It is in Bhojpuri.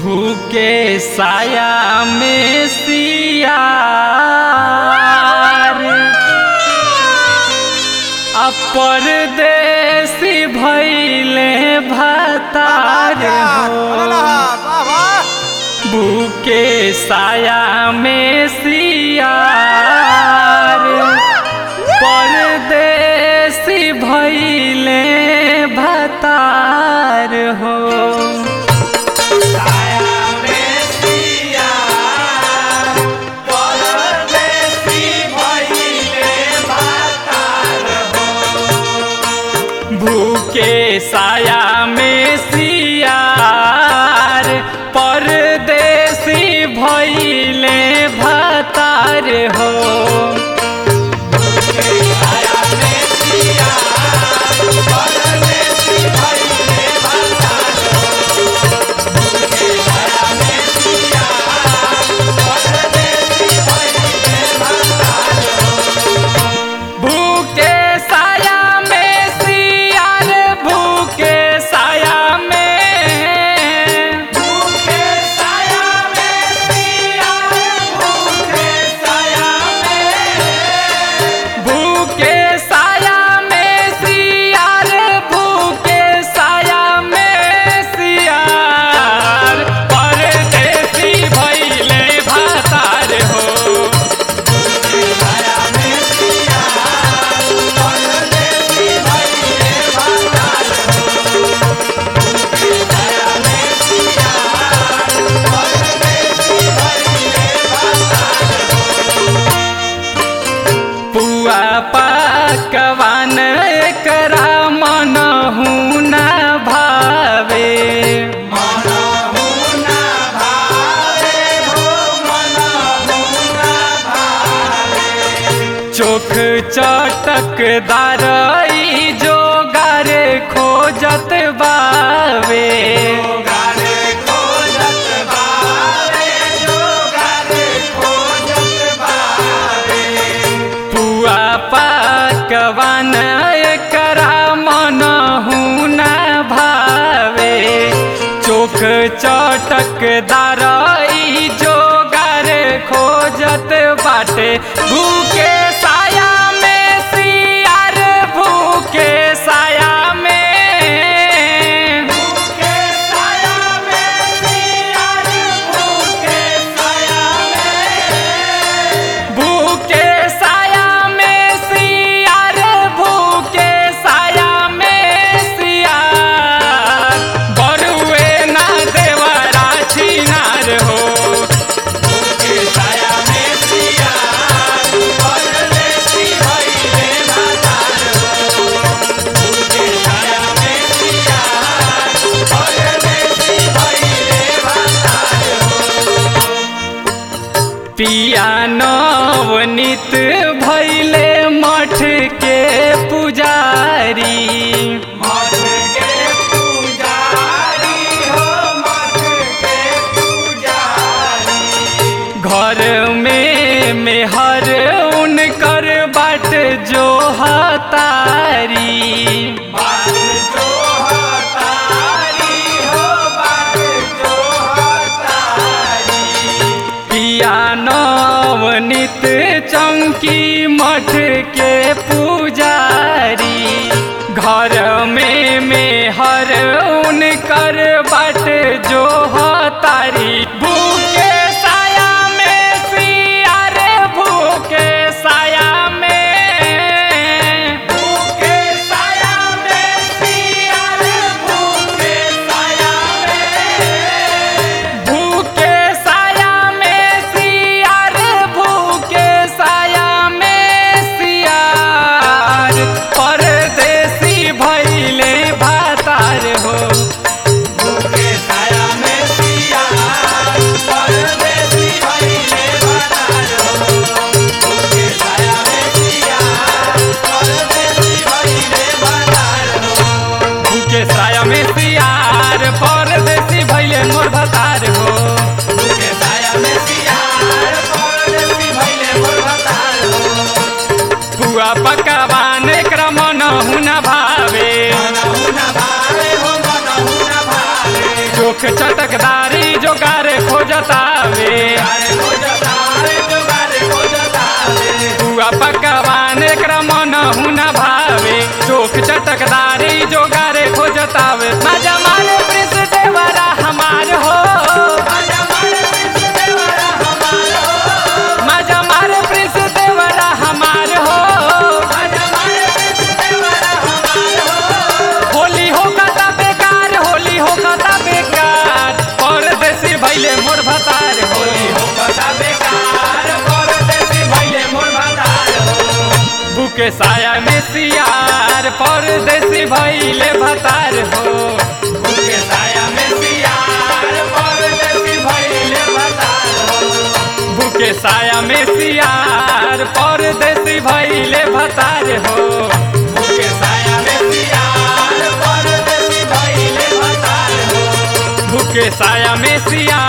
भूखे साया में सियार अपरदेसी भैले भतार हो भूखे साया में सियार परदेसी भैले भतार हो भूखे साया में सियार परदेसी भैले भतार हो भूखे साया में सियार भूखे साया में भूखे साया में सियार भूखे साया में भूखे साया में सियार भूखे साया में सियार परदेसी भैले भातार हो पुआ पकवान एकरा मनहु न भावे चोख चटकदार ई जोगार खोजत बावे पुआ पकवान एकरा मनहु न भावे चोख चटकदार ई जोगार खोजत बाटे भूखे साया में सियार भूखे साया में भूखे साया में सियार भूखे साया में भूखे साया में सियार भूखे साया में सियार बरुए ना देवरा छिनार हो भूखे साया में सियार परदेसी भइले भातार हो भूखे साया में सियार परदेसी भइले भातार हो पिया नवनीत भैले मठ के पुजारी मठ के पुजारी हो मठ के पुजारी घर में मेहर उनकर बाट जो हतारी बाट जो हतारी हो बाट जो हतारी पिया नवनीत चौकी मठ के पुजारी घर में मेहर उनकर बट जो हतारी भूखे साया में सियार भूखे साया में भूखे साया में सियार भूखे साया में भूखे साया में सियार भूखे साया में सियार परदेसी भैले भातार हो भूखे साया में सियार परदेसी भैले भातार हो भूखे साया में सियार परदेसी भैले भातार हो भूखे साया में सियार परदेसी भैले मोर भतार हो भूखे साया में सियार परदेसी भैले मोर भतार हो पुआ पकवान एकरा मनहु न भावे चोख चटकदारी जो जोगार खोजतावे बुआ पकवान एकरा मन हुना भावे चोख चटकदारी जोगारे खोजतावे मजा मारे प्रिंस देवरा हमार हो मजा मारे प्रिंस देवरा हमार हो होली हो कता बेकार होली हो कता बेकार परदेसी भैले मोर भतार होली हो कता बेकार परदेसी भैले मोर भतार हो बुके साया में सियार परदेसी भैले भतार हो बुके साया में सियार परदेसी भैले भतार हो बुके साया में सियार परदेसी भैले भतार हो बुके साया में सियार परदेसी भैले भतार हो बुके साया में सियार